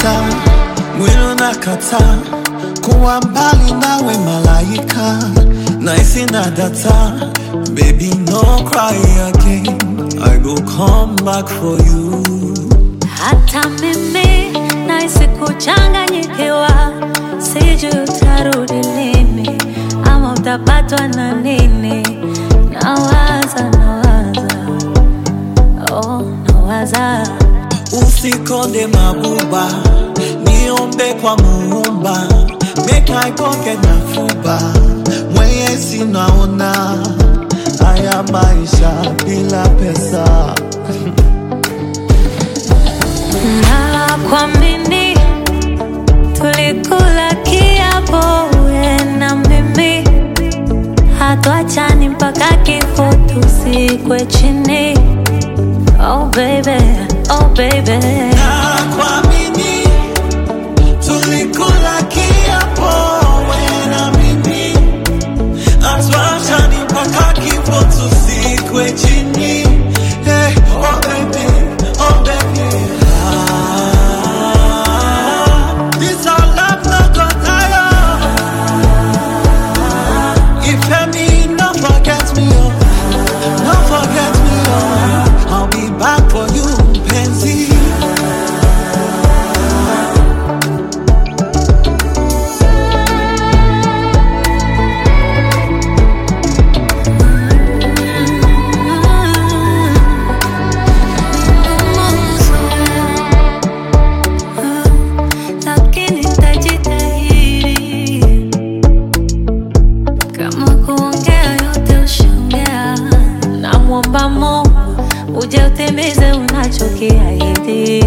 unakataa, mwili unakataa kuwa mbali nawe malaika, naisi na data, baby no cry again, I go come back for you. Hata mimi nahisi kuchanganyikiwa, sijui utarudi lini ama utapatwa na nini. Nawaza, nawaza, oh, nawaza Usikonde mabuba, niombe kwa muumba, make I go get na fuba, mwenyezi naona haya maisha bila pesa. na kuamini, tulikula kiapo wewe na mimi, hatuachani mpaka kifo tusikwe chini. Oh baby, oh baby. Nakuamini, tulikula kiapo wewe na mimi, hatuachani mpaka kifo tusikwe chini. Hey, oh baby, oh baby. Ah, this our love no go tire. If me, no forget me, oh, no forget me, oh. I'll be back for you, Pansy. Lakini tajitahidi kama kuongea yote ushaongea. Namwomba Mungu uje utimize unachokiahidi.